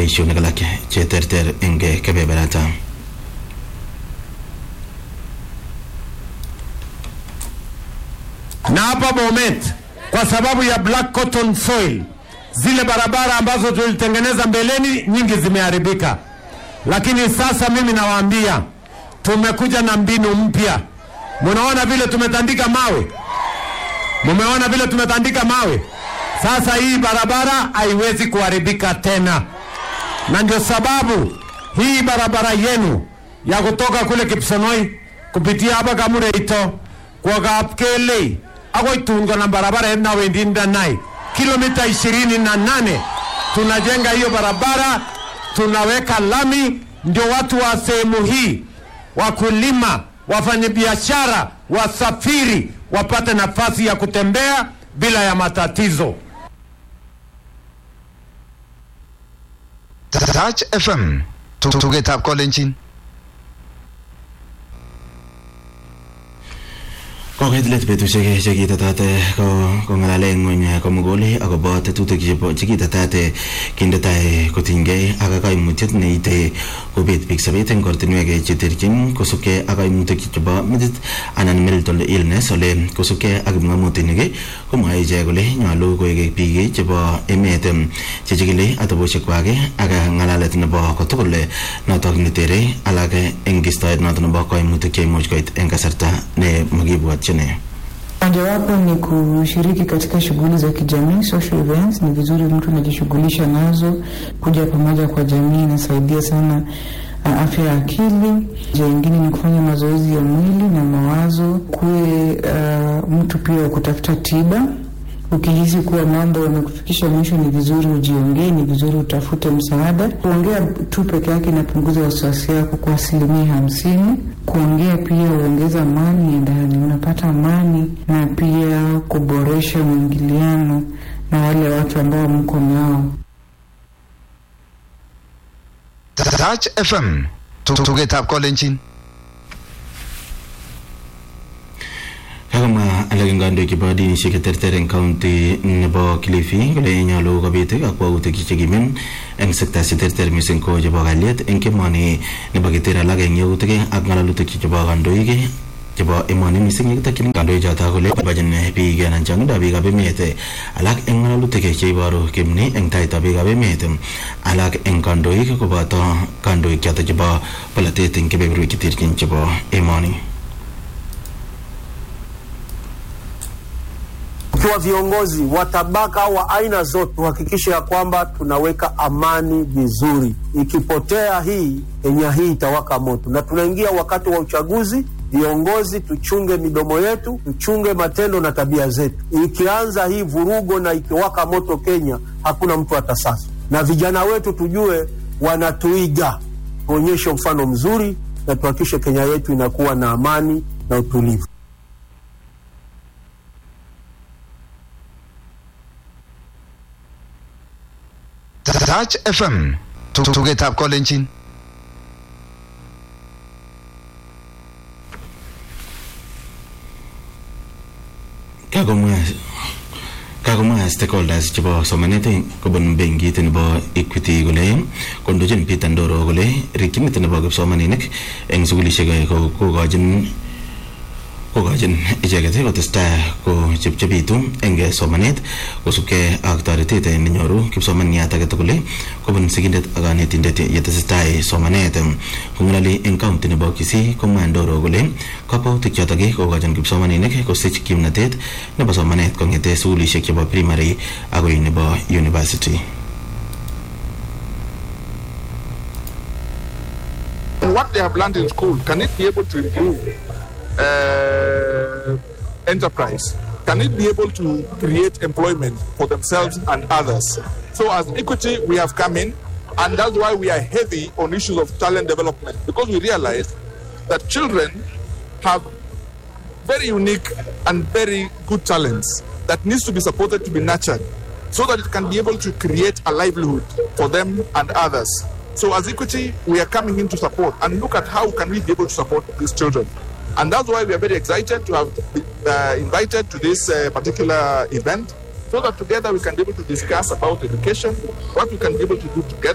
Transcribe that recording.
boisionik alak che terter eng kebeberata na hapa Bomet kwa sababu ya black cotton soil, zile barabara ambazo tulitengeneza mbeleni nyingi zimeharibika, lakini sasa mimi nawaambia tumekuja na mbinu mpya. Munaona vile tumetandika mawe, mumeona vile tumetandika mawe. Sasa hii barabara haiwezi kuharibika tena, na ndio sababu hii barabara yenu ya kutoka kule Kipsonoi kupitia hapa Kamureito kwa Kapkelei akoi tun kona barabara na wendi Ndanai kilomita ishirini na nane tunajenga hiyo barabara, tunaweka lami, ndio watu wa sehemu hii, wakulima, wafanyabiashara, wasafiri wapate nafasi ya kutembea bila ya matatizo. Touch FM tugetab kolenjin kokoit let betusiek chekitetate kong'alale ng'weny komugul akobo tetutik chekitetate kinde tai kotinygei ak kaimutiet neite kobet biik sobet eng ortinwek cheterchin kosubkei ak kaimutik chebo metit anan mental illness ole kosubkei ak kipng'omutik komwae ichek kole nyolu koek biik chebo emet chechikili atebosiekwak ak ng'alalet nebo kotugul notok netere alak eng kistoet notok nebo kaimutik cheimuch koit eng kasarta ne makibwotyin Mojawapo ni kushiriki katika shughuli za kijamii, social events. Ni vizuri mtu anajishughulisha nazo, kuja pamoja kwa jamii inasaidia sana uh, afya ya akili. Njia ingine ni kufanya mazoezi ya mwili na mawazo, kuwe uh, mtu pia wa kutafuta tiba Ukihisi kuwa mambo yamekufikisha mwisho, ni vizuri ujiongee, ni vizuri utafute msaada. Kuongea tu peke yake inapunguza wasiwasi yako kwa asilimia hamsini. Kuongea pia huongeza amani ya ndani, unapata amani na pia kuboresha mwingiliano na wale watu ambao mko nao. Touch FM tugetab kolenjin kakomwa alak eng kandoik chebo dinishek cheterter eng county nebo Kilifi kole nyolu kobit kakwautik chekimen eng sekta cheterter mising ko chebo kalyet eng emoni nebo keter alak eng yautik ak ng'alalutik chebo kandoik chebo emoni mising yekitokyin kandoik choto kole bochin biik anan chong'indo biikab emet alak eng ng'alalutik cheiboru kimni eng taitab biikab emet alak eng kandoik koboto kandoik choto chebo polatet eng kebeberwek cheterchin chebo emoni tukiwa viongozi wa tabaka wa aina zote tuhakikishe ya kwamba tunaweka amani vizuri. Ikipotea hii, Kenya hii itawaka moto, na tunaingia wakati wa uchaguzi. Viongozi tuchunge midomo yetu, tuchunge matendo na tabia zetu. Ikianza hii vurugo na ikiwaka moto Kenya, hakuna mtu atasasa, na vijana wetu tujue wanatuiga. Tuonyeshe mfano mzuri na tuhakikishe Kenya yetu inakuwa na amani na utulivu. Touch FM tugetab kolenjin kakomwa kakomwa stakeholders chebo somanet kobun benkit nebo Equity kole kondochin Peter Ndoro kole rikyinet nebo kipsomaninik eng sukulishek kokochin kokochin icheket kotestai kochepchepitu eng somanet kosubkei ak toretet nenyoru kipsomaniat age tugul kobun sigindet ak kanetindet yetesetai somanet kong'alali eng kaunti nebo Kisii komwa Ndoro kole kakwautik chotok kokochin kipsomaninik kosich kimnatet nebo somanet kong'ete sukulishek chebo primary akoi nebo university what they have learned in school, can it be able to improve uh, enterprise? Can it be able to create employment for themselves and others? So, as Equity, we have come in, and that's why we are heavy on issues of talent development because we realize that children have very unique and very good talents that needs to be supported to be nurtured so that it can be able to create a livelihood for them and others. So as Equity, we are coming in to support and look at how can we be able to support these children. And that's why we are very excited to have been uh, invited to this uh, particular event so that together we can be able to discuss about education, what we can be able to do together.